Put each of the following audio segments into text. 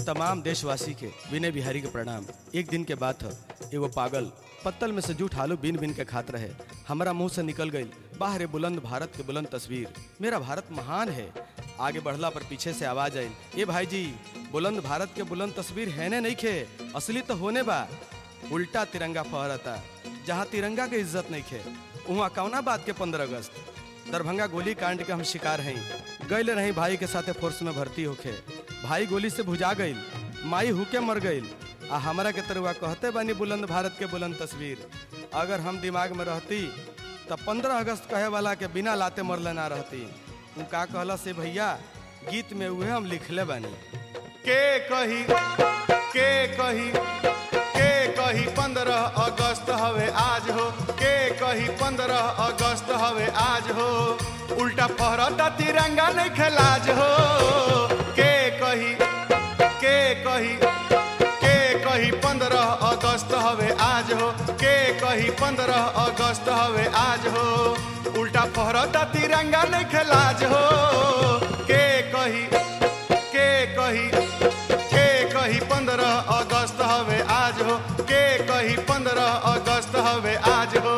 तमाम देशवासी के विनय बिहारी के प्रणाम एक दिन के बात है एगो पागल पत्तल में से जूठ आलू बीन बीन के खात रहे हमारा मुंह से निकल गई बाहर बुलंद भारत के बुलंद तस्वीर मेरा भारत महान है आगे बढ़ला पर पीछे से आवाज आई ये भाई जी बुलंद भारत के बुलंद तस्वीर है ने नहीं खे असली तो होने बा उल्टा तिरंगा फहरता जहाँ तिरंगा के इज्जत नहीं खे वहाँ कौना बात के पंद्रह अगस्त दरभंगा गोली कांड के हम शिकार हैं गए रही भाई के साथे फोर्स में भर्ती होके भाई गोली से भुजा गई माई हुके मर गई आ हमारा के तरुआ कहते बानी बुलंद भारत के बुलंद तस्वीर अगर हम दिमाग में रहती तब पंद्रह अगस्त कहे वाला के बिना लाते मरले ना रहती उ का कहला से भैया गीत में उहे हम लिखले बानी के कही के कही के कही पंद्रह अगस्त हवे आज हो के कही पंद्रह अगस्त हवे आज हो उल्टा फहरता तिरंगा नहीं खलाज हो के कही के कही के कही पंद्रह अगस्त हवे आज हो के कही पंद्रह अगस्त हवे आज हो उल्टा फहरता तिरंगा नहीं खलाज हो के कही के कही के कही पंद्रह अगस्त हवे आज हो के कही पंद्रह अगस्त हवे आज हो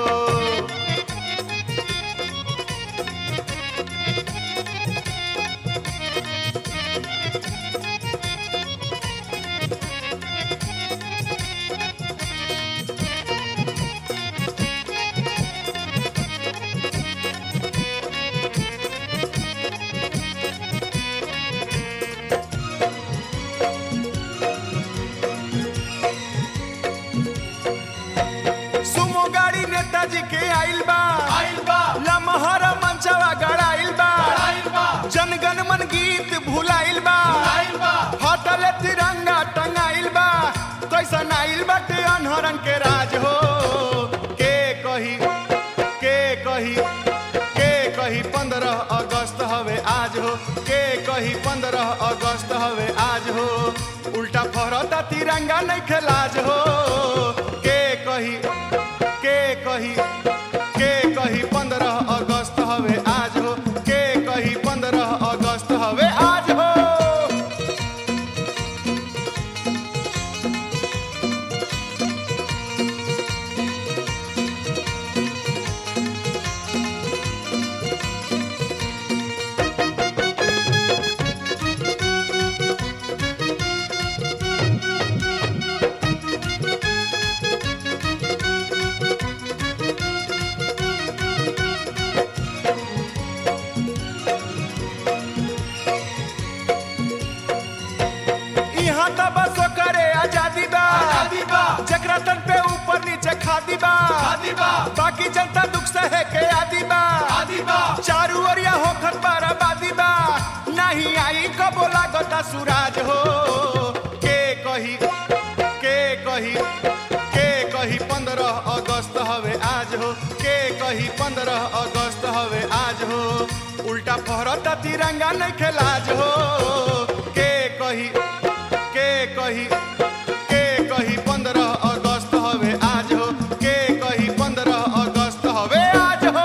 सुमो गाड़ी नेताजी के आइल बा आइल बा लमहर मंचवा गड़ाइल बा आइल बा जनगण मन गीत भुलाइल बा आइल बा हटल तिरंगा टंगाइल बा कैसन आइल बाटे अनहरन के राज हो के कही के कही के कही पंद्रह अगस्त हवे आज हो के कही पंद्रह अगस्त हवे आज हो उल्टा फहरता तिरंगा नहीं खलाज हो के कही के कही के कही पंद्रह अगस्त हवे आज हो के कही पंद्रह अगस्त हवे आज हो यहाँ तो बस करे आजादी बा आजादी बा जकरा तन पे ऊपर नीचे खादी बा आदि बा बाकी जनता दुख सहे के आदि बा आदि बा चारू ओरिया होखत पर आबादी बा नहीं आई कबो लागता सुराज हो के कही के कही के कही पंद्रह अगस्त हवे आज हो के कही पंद्रह अगस्त हवे आज हो उल्टा फहरता तिरंगा नहीं खलाज हो के कही के कही के कही पंद्रह अगस्त हवे आज हो के कही पंद्रह अगस्त हवे आज हो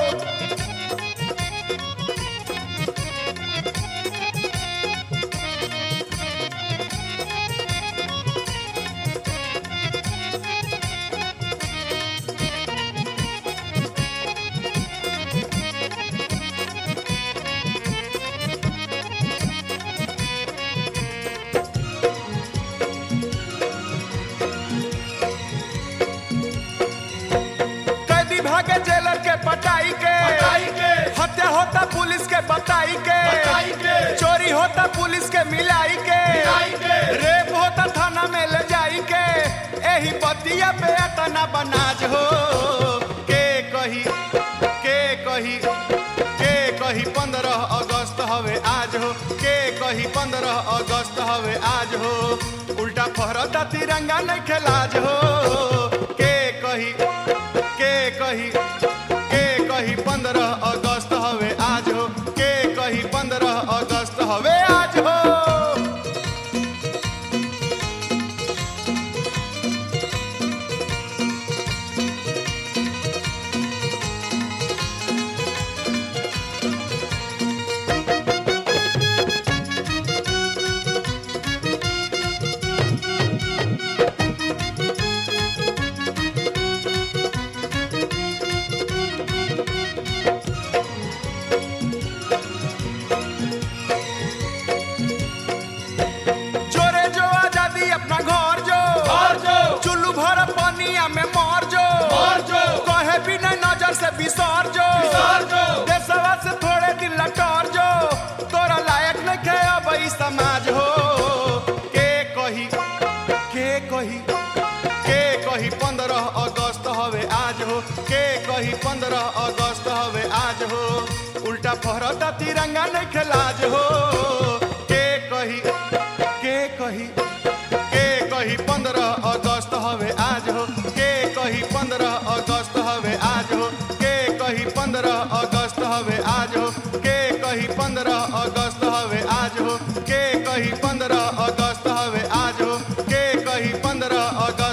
कैदी भागे जेलर के पटाई के पटाई के हत्या होता पुलिस के बताई के बताई के चोरी होता पुलिस के मिलाई के मिलाई के रेप होता थाना में ले जाई के एही बतिया पे अतना बनाज हो के कही के कही के कही पंद्रह अगस्त हवे आज हो के कही पंद्रह अगस्त हवे आज हो उल्टा फहरता तिरंगा नहीं खलाज हो के कही के कही के कही पंद्रह अगस्त हवे आज हो के कही पंद्रह अगस्त हवे आज हो ई समाज हो के कही के कही के कही पंद्रह अगस्त हवे आज हो के कही पंद्रह अगस्त हवे आज हो उल्टा फहरता तिरंगा नहीं खिलाज हो के कही के कही के कही पंद्रह अगस्त हवे आज हो के कही पंद्रह अगस्त हवे आज हो के कही पंद्रह अगस्त हवे आज हो के कही पंद्रह अगस्त हवे आज हो के कही पंद्रह अगस्त हवे आज हो के कही पंद्रह अगस्त